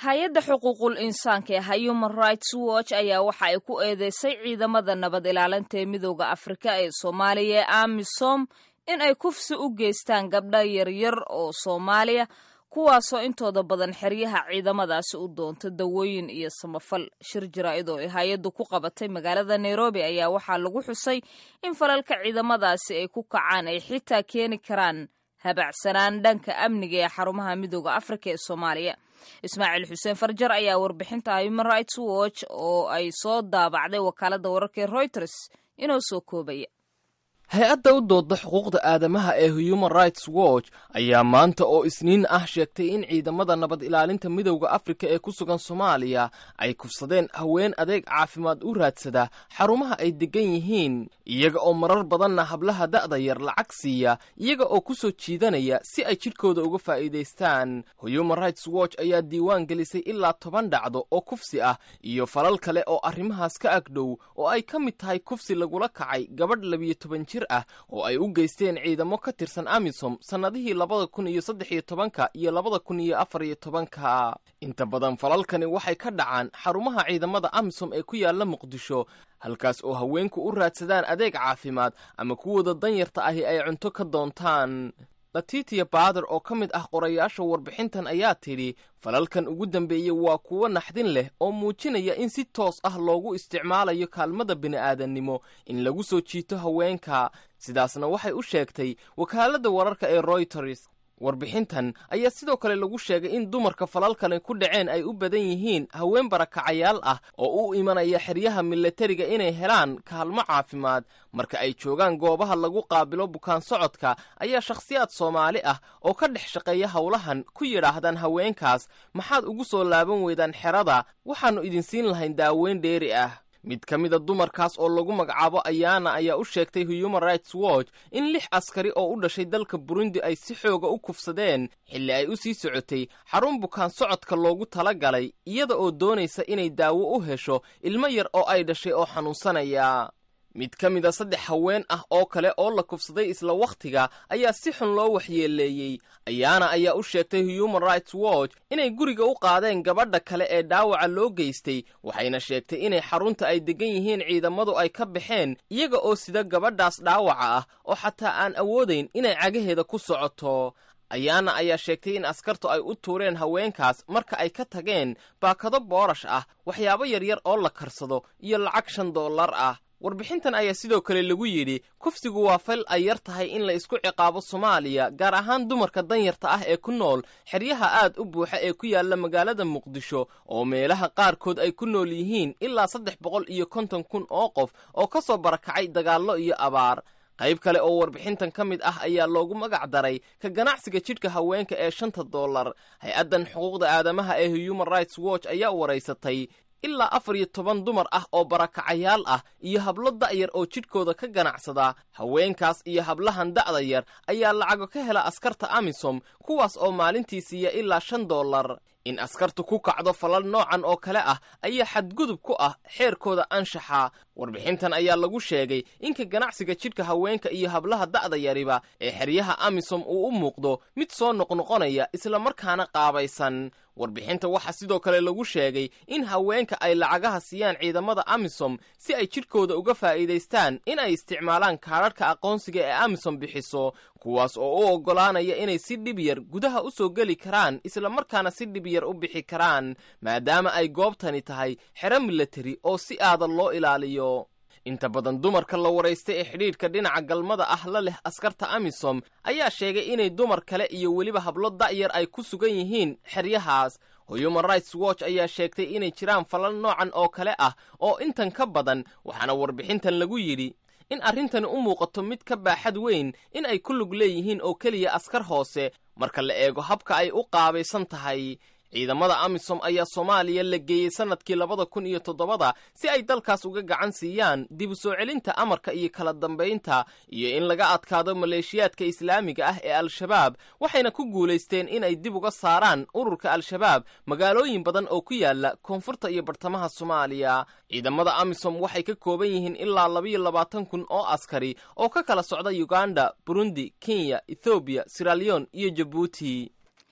hay-adda xuquuqul insaanka ee human rights watch ayaa waxa ay ku eedeysay ciidamada nabad ilaalinta ee midooda afrika ee soomaaliya ee amisom in ay kufsi u geystaan gabdha yaryar oo soomaaliya kuwaasoo intooda badan xeryaha ciidamadaasi u doonta dawooyin iyo samafal shir jaraa'id oo ay hay-addu ku qabatay magaalada nairobi ayaa waxaa lagu xusay in falalka ciidamadaasi ay ku kacaan ay xitaa keeni karaan habacsanaan dhanka amniga ee xarumaha midooda afrika ee soomaaliya ismaaciil xuseen farjar ayaa warbixinta human rights watch oo ay soo daabacday wakaaladda wararka ee reuters inoo soo koobaya hay-adda u dooda xuquuqda aadamaha ee human rights watch ayaa maanta oo isniin ah sheegtay in ciidamada nabad ilaalinta midowda afrika ee ku sugan soomaaliya ay kufsadeen haween adeeg caafimaad u raadsada xarumaha ay deggan yihiin iyaga oo marar badanna hablaha da'da yar lacag siiya iyaga oo ku soo jiidanaya si ay jidhkooda uga faa'iidaystaan human rights watch ayaa diiwaan gelisay ilaa toban dhacdo oo kufsi ah iyo falal kale oo arrimahaas ka agdhow oo ay ka mid tahay kufsi lagula kacay gabadh labiyo toban jir ah oo ay u geysteen ciidamo ka tirsan amisom sannadihii labada kun iyo saddex iyo tobanka iyo labada kun iyo afar iyo tobanka inta badan falalkani waxay ka dhacaan xarumaha ciidamada amisom ee ku yaalla muqdisho halkaas oo haweenku u raadsadaan adeeg caafimaad ama kuwooda danyarta ahi ay cunto ka doontaan latitia baader oo ka mid ah qorayaasha warbixintan ayaa tidhi falalkan ugu dambeeyey waa kuwo naxdin leh oo muujinaya in si toos ah loogu isticmaalayo kaalmada bini'aadannimo in lagu soo jiito haweenka sidaasna waxay u sheegtay wakaaladda wararka ee royters warbixintan ayaa sidoo kale lagu sheegay in dumarka falalkani ku dhaceen ay u badan yihiin haween barakacayaal ah oo u imanaya xeryaha milatariga inay helaan kaalmo caafimaad marka ay joogaan goobaha lagu qaabilo bukaan socodka ayaa shakhsiyaad soomaali ah oo ka dhex shaqeeya howlahan ku yidhaahdaan haweenkaas maxaad ugu soo laaban weydaan xerada waxaannu idin siin lahayn daaweyn dheeri ah mid ka mida dumarkaas oo lagu magacaabo ayaana ayaa u sheegtay human rights watch in lix askari oo u dhashay dalka burundi ay si xooga u kufsadeen xilli ay u sii socotay xarun bukaan socodka loogu tala galay iyada oo doonaysa inay daawo u hesho ilmo yar oo ay dhashay oo xanuunsanaya mid ka mida saddex haween ah oo kale oo la kufsaday isla wakhtiga ayaa si xun loo waxyeeleeyey ayaana ayaa u sheegtay human rights watch inay guriga u qaadeen gabadha kale ee dhaawaca loo geystay waxayna sheegtay inay xarunta ay deggan yihiin ciidamadu ay ka baxeen iyaga oo sida gabadhaas dhaawaca ah oo xataa aan awoodayn inay cagaheeda ku socoto ayaana ayaa sheegtay in askartu ay u tuureen haweenkaas marka ay ka tageen baakado boorash ah waxyaabo yaryar oo la karsado iyo lacag shan dollar ah warbixintan ayaa sidoo kale lagu yidhi kufsigu waa fal ay yar tahay in la isku ciqaabo soomaaliya gaar ahaan dumarka danyarta ah ee ku nool xeryaha aad u buuxa ee ku yaalla magaalada muqdisho oo meelaha qaarkood ay ku nool yihiin ilaa saddex boqol iyo konton kun oo qof oo ka soo barakacay dagaallo iyo abaar qayb kale oo warbixintan ka mid ah ayaa loogu magac daray ka ganacsiga jidhka haweenka ee shanta dollar hay-addan xuquuqda aadamaha ee human rights watch ayaa waraysatay ilaa afar iyo toban dumar ah oo barakacayaal ah iyo hablo da'yar oo jidhkooda ka ganacsada haweenkaas iyo hablahan da'da yar ayaa lacago ka hela askarta amisom kuwaas oo maalintii siiya ilaa shan dollar in askartu ku kacdo falal noocan oo kale ah ayaa xadgudub ku ah xeerkooda anshaxa warbixintan ayaa lagu sheegay inka ganacsiga jidhka haweenka iyo hablaha da'da yariba ee xeryaha amisom uu u muuqdo mid soo noqnoqonaya islamarkaana qaabaysan warbixinta waxaa sidoo kale lagu sheegay in haweenka ay lacagaha siiyaan ciidamada amisom si ay jidhkooda uga faa'iidaystaan in ay isticmaalaan kaadharhka aqoonsiga ee amisom bixiso kuwaas oo u oggolaanaya inay si dhib yar gudaha u soo geli karaan islamarkaana si dhib yar u bixi karaan maadaama ay goobtani tahay xero milatari oo si aadan loo ilaaliyo inta badan dumarka la waraystay ee xidhiidhka dhinaca galmada ah la leh askarta amisom ayaa sheegay inay dumar kale iyo weliba hablo da'yar ay ku sugan yihiin xeryahaas human rights watch ayaa sheegtay inay jiraan falal noocan oo kale ah oo intan ka badan waxaana warbixintan lagu yidhi in arrintani u muuqato mid ka baaxad weyn in ay ku lug leeyihiin oo keliya askar hoose marka la eego habka ay u qaabaysan tahay ciidamada amisom ayaa soomaaliya la geeyey sannadkii labada kun iyo toddobada si ay dalkaas uga gacan siiyaan dib u soo celinta amarka iyo kala dambaynta iyo in laga adkaado maleeshiyaadka islaamiga ah ee al-shabaab waxayna ku guulaysteen inay dib uga saaraan ururka al-shabaab magaalooyin badan oo ku yaala koonfurta iyo bartamaha soomaaliya ciidamada amisom waxay ka kooban yihiin ilaa labayo labaatan kun oo askari oo ka kala socda uganda burundi kenya ethoobiya siraliyon iyo jabuuti